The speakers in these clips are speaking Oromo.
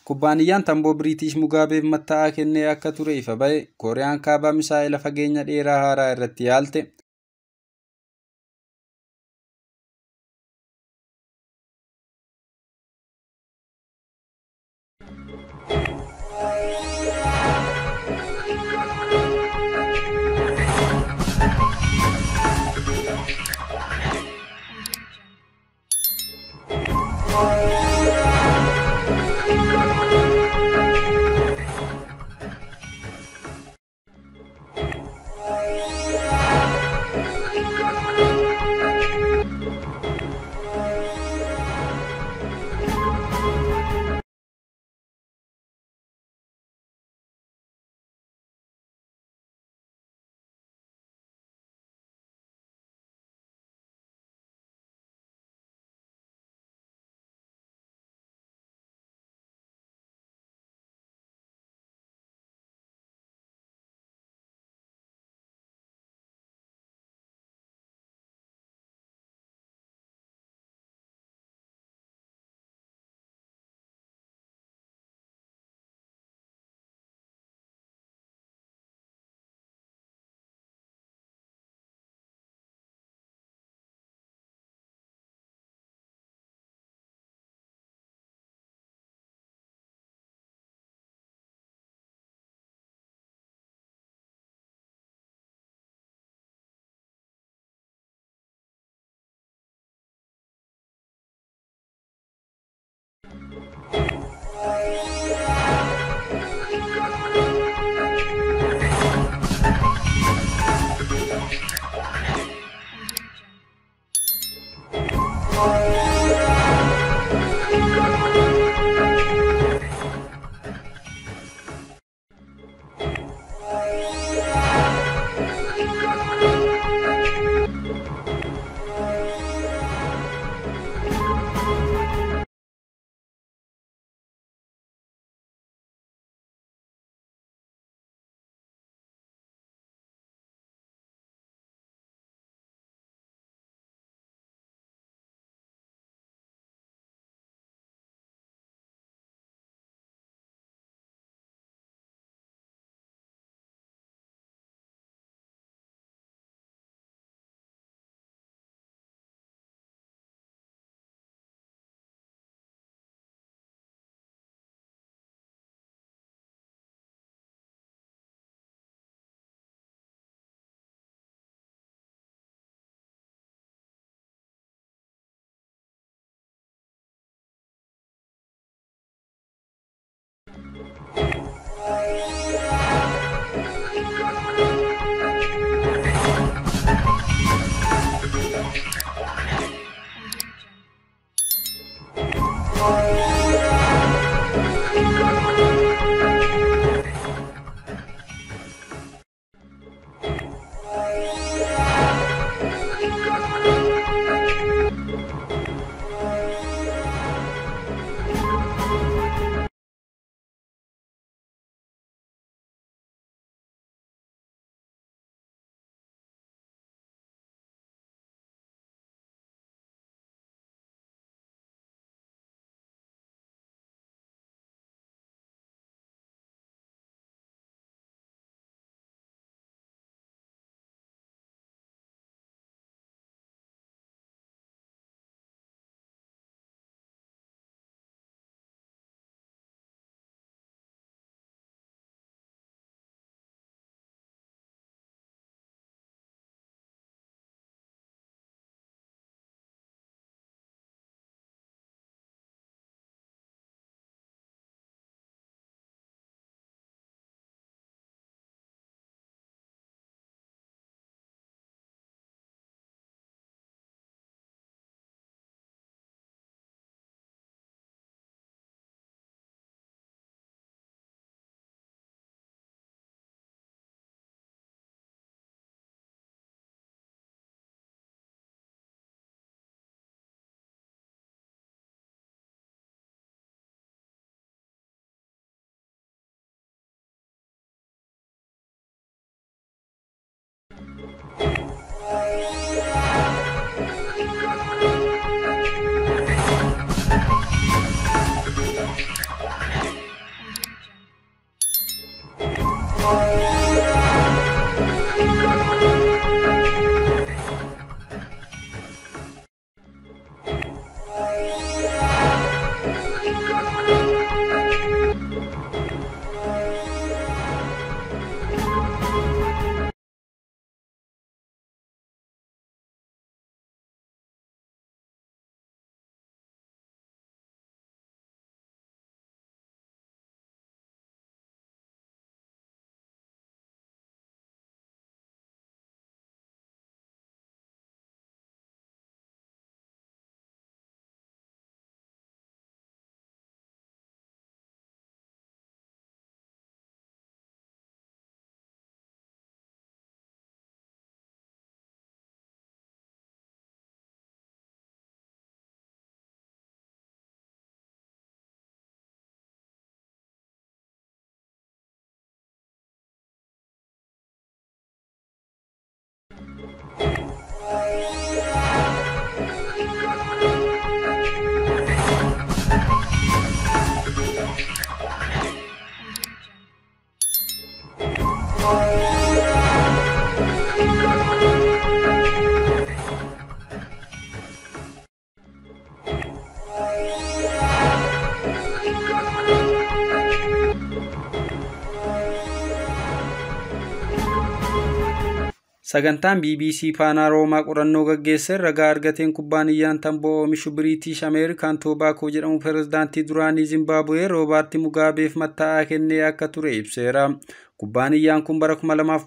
Kubbaaniyyaan tamboo Biriitish Mugaabeef matta'aa kennee akka ture ifa ba'e Kooriyaan kaabaa misaa'ila fageenya dheeraa haaraa irratti yaalte. Sagantaan BBC Faanaa Roomaa qorannoo gaggeesseen ragaa argateen kubbaaniyyaan tamboo oomishu Biriitish Ameerikaan Toobaakoo jedhamu pirezidaantii duraanii Zimbaabuwee Roobaarti Mugaabeef matta'aa kennee akka ture ibseera. Kubbaaniyyaan kun bara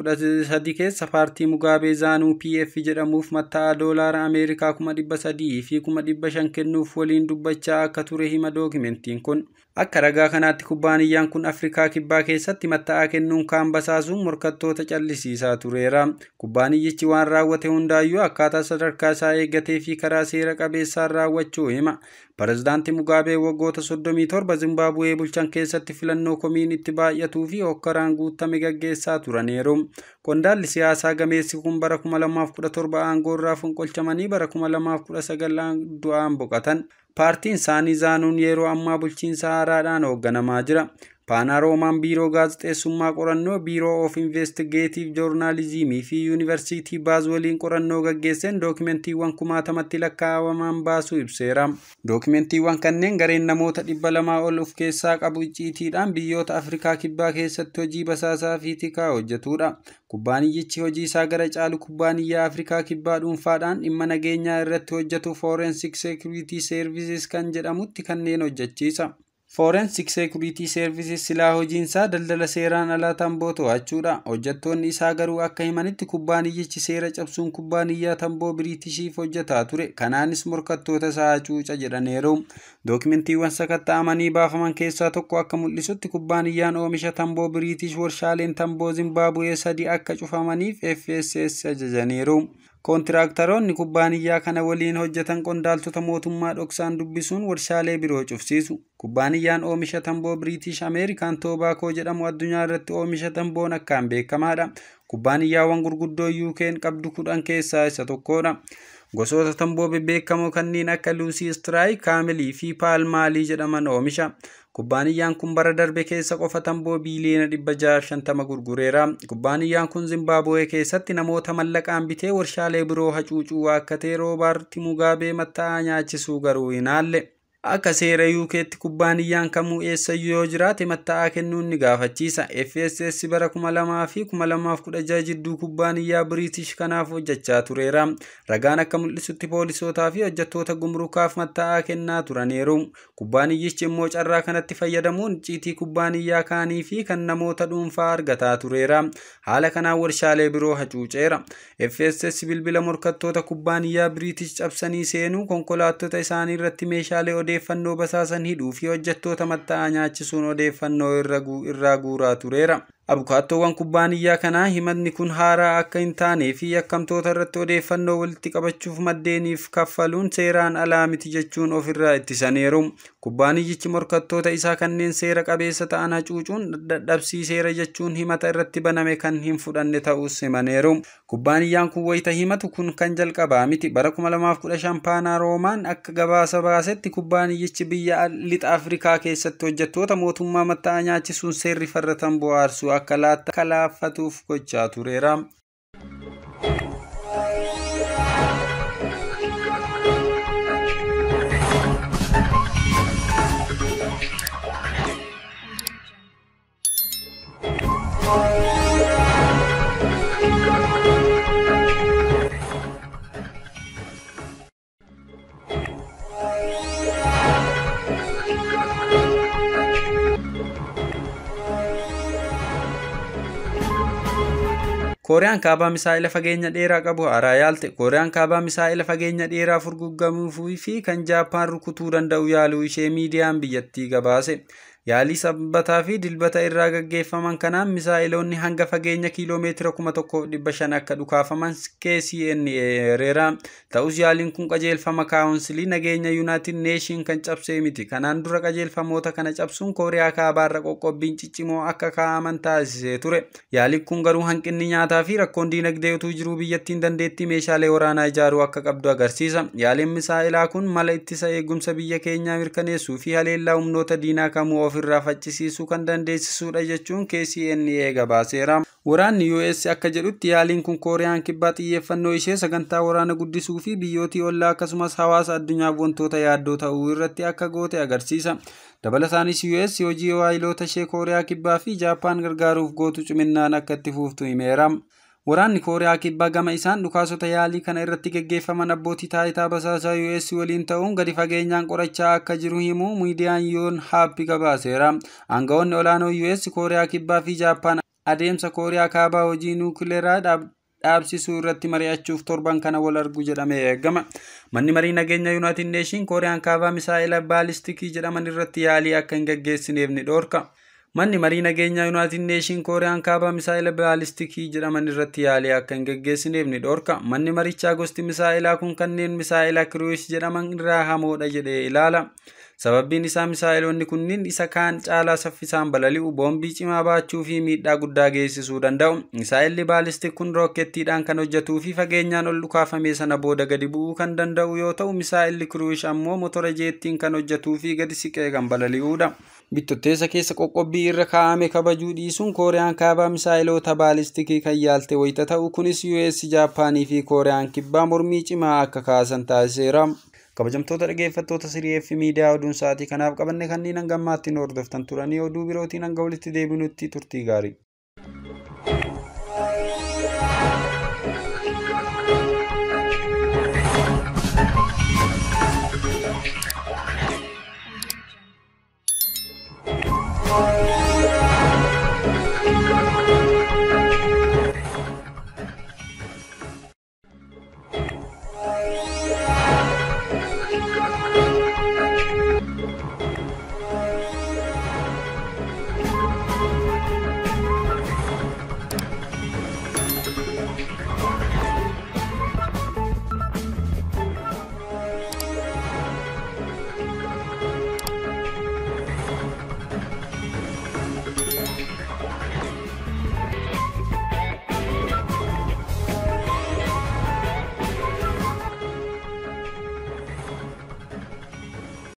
2013 keessa paartii Mugaabee Zaanuu PF jedhamuuf matta'aa doolaara Ameerikaa 300 fi 500 kennuuf waliin dubbachaa akka ture hima dookimentiin kun. Akka ragaa kanaatti kubbaaniyyaan kun Afrikaa Kibbaa keessatti matta'aa kennuun kaan basaasuun morkattoota callisiisaa tureera. Kubbaaniyyichi waan raawwate hundaayyuu akkaataa sadarkaa isaa eeggatee fi karaa seera qabeessaan raawwachuu hima. Pireezidaantii Mugaabee waggoota 37 Zimbaabuwee bulchan keessatti filannoo komiin itti baay'atuu fi hokkaraan guutame gaggeessaa turaniiru. Qondaalli siyaasaa gameessi kun bara 2017 aangoorraa fonqolchamanii bara 2019 du'aan boqotan. Paartiin isaanii Zaanuun yeroo ammaa bulchiinsa haaraadhaan hoogganamaa jira. Faanaa Roomaan Biiroo Gaazexeessummaa Qorannoo, Biiroo of Investigeetiv Joornaalizimii fi Yuunivarsiitii Baaz waliin qorannoo gaggeesseen dookimentiiwwan kumaatamatti lakkaa'aman baasuu ibseera. Dookimentiiwwan kanneen gareen namoota dhibba lamaa ol of keessaa qabu icciitiidhaan biyyoota Afrikaa Kibbaa keessatti hojii basaasaa fi tikaa hojjetudha. Kubbaaniyyichi hojii isaa gara caalu kubbaaniyyaa Afrikaa Kibbaa dhuunfaadhaan dhimma nageenyaa irratti hojjetu Forensic Security Services kan jedhamutti kanneen hojjechiisa. Forensic Security Services silaa hojiinsaa daldala seeraan alaa tamboo to'achuudha. Hojjettoonni isaa garuu akka himanitti kubbaaniyyichi seera cabsuun kubbaaniyyaa tamboo Biriitishiif hojjetaa ture. Kanaanis morkattoota isaa hacuuca jedhaniiru. Dookimentiiwwan sakatta'amanii baafaman keessaa tokko akka mul'isutti kubbaaniyyaan oomisha tamboo Biriitish warshaaleen tamboo Zimbaabuwee sadii akka cufamaniif FSS ajajaniiru. Kontiraaktaroonni kubbaaniyyaa kana waliin hojjetan qondaaltota mootummaa dhoksaan dubbisuun warshaalee biroo cufsiisu. Kubbaaniyyaan oomisha tamboo Biriitish Ameerikaan Toobaakoo jedhamu addunyaa irratti oomisha tamboon akkaan beekamaadha. Kubbaaniyyaawwan gurguddoo UK'n qabdu kudhan keessaa isa tokkodha. Gosoota tamboo bebbeekamoo kanneen akka Luusii Straayi, Kaamelii fi Paalmaalii jedhaman oomisha. Kubbaaniyyaan kun bara darbe keessa qofa tamboo biiliyoona 650 gurgureera. Kubbaaniyyaan kun Zimbaabuwee keessatti namoota mallaqaan bitee warshaalee biroo hacuucuu waakkatee Roobaarti Mugaabee matta'aa nyaachisuu garuu hin haalle. Akka seera UK'tti kubbaaniyyaan kamuu eessayyuu yoo jiraate matta'aa kennuun ni gaafachiisa. FSS bara 2000 fi 2016 jidduu kubbaaniyyaa Biriitish kanaaf hojjechaa tureera. Ragaan akka mul'isutti poolisootaa fi hojjettoota gumrukaaf matta'aa kennaa turaniiru. Kubbaaniyyichi immoo carraa kanatti fayyadamuun icciitii kubbaaniyyaa kaanii fi kan namoota dhuunfaa argataa tureera. Haala kanaan warshaalee biroo hacuuceera. FSS bilbila morkattoota kubbaaniyyaa Biriitish cabsanii seenuu konkolaattota isaanii irratti meeshaalee odeeffannoo basaasan hidhuu fi hojjettoota matta'aa nyaachisuun odeeffannoo irraa guuraa tureera. Abukaattoowwan kubbaaniyyaa kanaa himatni kun haaraa akka hin taanee fi yakkamtoota irratti odeeffannoo walitti qabachuuf maddeeniif kaffaluun seeraan alaa miti jechuun ofirraa ittisaniiru. Kubbaaniyyichi morkattoota isaa kanneen seera qabeessa ta'an hacuucuun dadhabsiiseera jechuun himata irratti baname kan hin fudhanne ta'us himaneeru. Kubbaaniyyaan kun wayita himatu kun kan jalqabaa miti. Bara 2015 paanaa roomaan akka gabaasa baasetti kubbaaniyyichi biyya lixa Afrikaa keessatti hojjettoota mootummaa matta'aa nyaachisuun seerri farra tamboo aarsuu akka laaffatuuf gochaa tureera. Kooriyaan kaabaa misaa'ila fageenya dheeraa qabu haaraa yaalte. Kooriyaan kaabaa misaa'ila fageenya dheeraa furguggamuu fi kan Jaappaan rukutuu danda'u yaaluu ishee miidiyaan biyyattii gabaase. Yaalii sabbataa fi dilbata irraa gaggeeffaman kanaan misaa'iloonni hanga fageenya kiiloomeetira kuma tokkoof dhibba shan akka dhukaafaman KCNA eereera. Ta'us yaaliin kun qajeelfama kaawunsilii nageenya Yuunaayitid Neeshin kan cabsee miti. Kanaan dura qajeelfamoota kana cabsuun Kooriyaa kaabaarra qoqqobbiin ciccimoo akka kaa'aman taasisee ture. Yaaliin kun garuu hanqinni nyaataa fi rakkoon diinagdee utuu jiruu biyyattiin dandeettii meeshaalee waraanaa ijaaruu akka qabdu agarsiisa. Yaaliin misaa'ilaa kun mala ittisa eegumsa biyya keenyaa mirkaneessuu fi haleellaa humnoota diinaa kamuu ofirraa faccisiisuu kan dandeessisudha jechuun KCNA gabaaseera. Waraanni US akka jedhutti yaaliin kun Kooriyaan kibbaa xiyyeeffannoo ishee sagantaa waraana guddisuu fi biyyootii ollaa akkasumas hawaasa addunyaaf wantoota yaaddoo ta'uu irratti akka goote agarsiisa. Dabalataanis US hojii waayiloota ishee Kooriyaa kibbaa fi Jaappaan gargaaruuf gootu ciminaan akka itti fuuftu himeera. Waraanni Kooriyaa kibbaa gama isaan dhukaasota yaalii kana irratti gaggeeffaman abbootii taayitaa basaasaa US waliin ta'uun gadi fageenyaan qorachaa akka jiru himu miidiyaan yoon haappi gabaaseera. Aangawoonni olaanoo US Kooriyaa kibbaa fi Jaappaan adeemsa Kooriyaa kaabaa hojii nuukileeraa dhaabsisuu irratti mari'achuuf torban kana wal argu jedhamee eegama. Manni marii nageenya Yuunaayitid Neeshin Kooriyaan kaabaa misaa'ila baalistikii jedhaman irratti yaalii akka hin gaggeessineef ni dhoorka. Manni marii nageenyaa Yuunaayitid Neeshin Kooriyaan kaabaa misaa'ila baalistikii jedhaman irratti yaalii akka hin gaggeessineef ni dhoorka. Manni marichaa gosti misaa'ilaa kun kanneen misaa'ila kiruus jedhaman irraa hamoodha jedhee ilaala. Sababbiin isaa misaa'iloonni kunniin isa kaan caalaa saffisaan balali'u, boombii cimaa baachuu fi miidhaa guddaa geessisuu danda'u. Misaa'illi baalistik kun rookettiidhaan kan hojjetuu fi fageenyaan ol dhukaafame sana booda gadi bu'uu kan danda'u yoo ta'u, misaa'illi kiruush ammoo motora jeettiin kan hojjetuu fi gadi siqee kan balali'uudha. Bittotteessa keessa qoqqobbii irra kaa'ame kabajuu dhiisuun Kooriyaan kaabaa misaa'iloota baalistikii kan yaalte wayita ta'u kunis US, Jaappaanii fi Kooriyaan kibbaa mormii cimaa akka kaasan taasiseera. Kabajamtoota dhaggeeffattoota Sirii fi miidiyaa oduun sa'aatii kanaaf qabanne kanneen hanga ammaatti nu hordoftan turanii oduu birootiin hanga walitti deebinutti turtii gaarii.